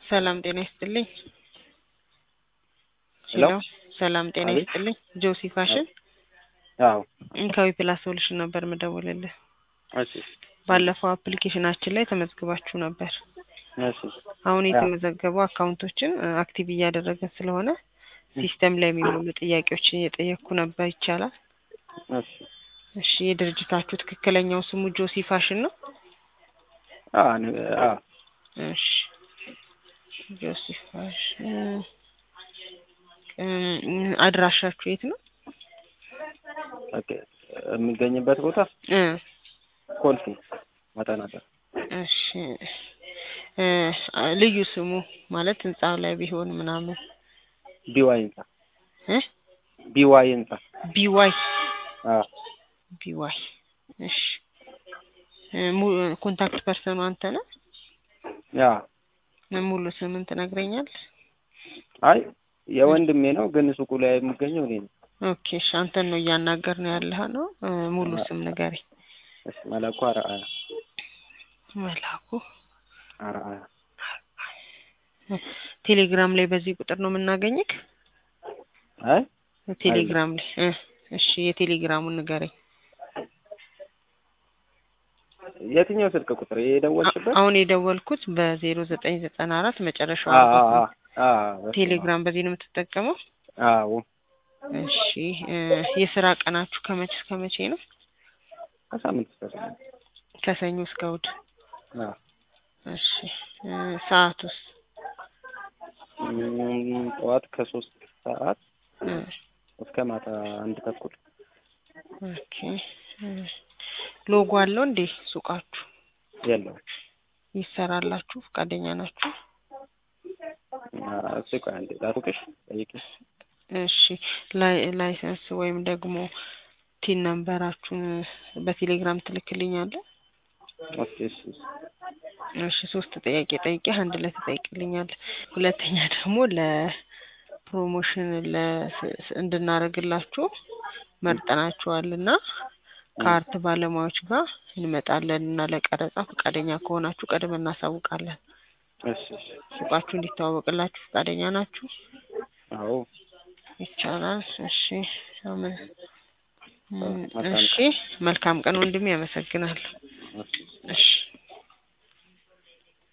ሰላም ጤና ይስጥልኝ። ሄሎ ሰላም ጤና አቤት። ይስጥልኝ። ጆሲ ፋሽን አዎ እንካዊ ፕላስ ሶሉሽን ነበር ምደውልልህ። እሺ ባለፈው አፕሊኬሽናችን ላይ ተመዝግባችሁ ነበር። እሺ አሁን አዎ። የተመዘገቡ አካውንቶችን አክቲቭ እያደረግን ስለሆነ ሲስተም ላይ የሚሞሉ ጥያቄዎችን እየጠየቅኩ ነበር። ይቻላል? እሺ እሺ የድርጅታችሁ ትክክለኛው ስሙ ጆሲ ፋሽን ነው? አዎ ነ- አዎ እሺ ጆሲ ፋሽን እም፣ አድራሻችሁ የት ነው? ኦኬ የሚገኝበት ቦታ እ ኮልፌ ማጠናጠር እሺ እ ልዩ ስሙ ማለት ህንጻው ላይ ቢሆን ምናምን ቢዋይ ህንጻ እ ቢዋይ ህንጻ ቢዋይ አዎ ቢዋይ እሺ እ ሙ- ኮንታክት ፐርሰኑ አንተ ነህ? ያ ሙሉ ስምን ትነግረኛለህ? አይ የወንድሜ ነው ግን ሱቁ ላይ የሚገኘው እኔ ነው። ኦኬ እሺ አንተን ነው እያናገር ነው ያለህ ነው እ ሙሉ ስም ንገረኝ። እሺ መለኩ አርአያ መላኩ አርአያ ቴሌግራም ላይ በዚህ ቁጥር ነው የምናገኝክ? አይ ቴሌግራም ላይ እ እሺ የቴሌግራሙን ንገረኝ። የትኛው ስልክ ቁጥር ይሄ የደወልሽበት? አሁን የደወልኩት በዜሮ ዘጠኝ ዘጠና አራት መጨረሻው አዎ አራት አዎ ነው። አዎ በስመ አብ። ቴሌግራም በዚህ ነው የምትጠቀመው? አዎ እሺ እ የስራ ቀናችሁ ከመቼ እስከ መቼ ነው? ከሳምንት እስከ ሳምንት ከሰኞ እስከ እሑድ። አዎ እሺ እ ሰዓቱስ? እም፣ ጠዋት ከሶስት ሰዓት እ እስከ ማታ አንድ ተኩል ኦኬ እ ሎጎ አለው እንዴ ሱቃችሁ? የለውም። ይሰራላችሁ? ፈቃደኛ ናችሁ? እሱ ቆይ አንዴ ላስውቅሽ ጠይቂ። እሺ ላይ ላይሰንስ ወይም ደግሞ ቲን ነምበራችሁን በቴሌግራም ትልክልኛለህ? ኦኬ እሺ እሺ። እሺ ሶስት ጥያቄ ጠይቄ አንድ ላይ ትጠይቅልኛለህ። ሁለተኛ ደግሞ ለፕሮሞሽን ለስ- እንድናደርግላችሁ መርጠናችኋል እና ከአርት ባለሙያዎች ጋር እንመጣለን እና ለቀረጻ ፈቃደኛ ከሆናችሁ ቀድመን እናሳውቃለን። እሺ እሺ። ሱቃችሁ እንዲተዋወቅላችሁ ፈቃደኛ ናችሁ? አዎ ይቻላል። እሺ አመ- እም፣ መልካም እሺ መልካም ቀን ወንድሜ፣ አመሰግናለሁ። እሺ። እሺ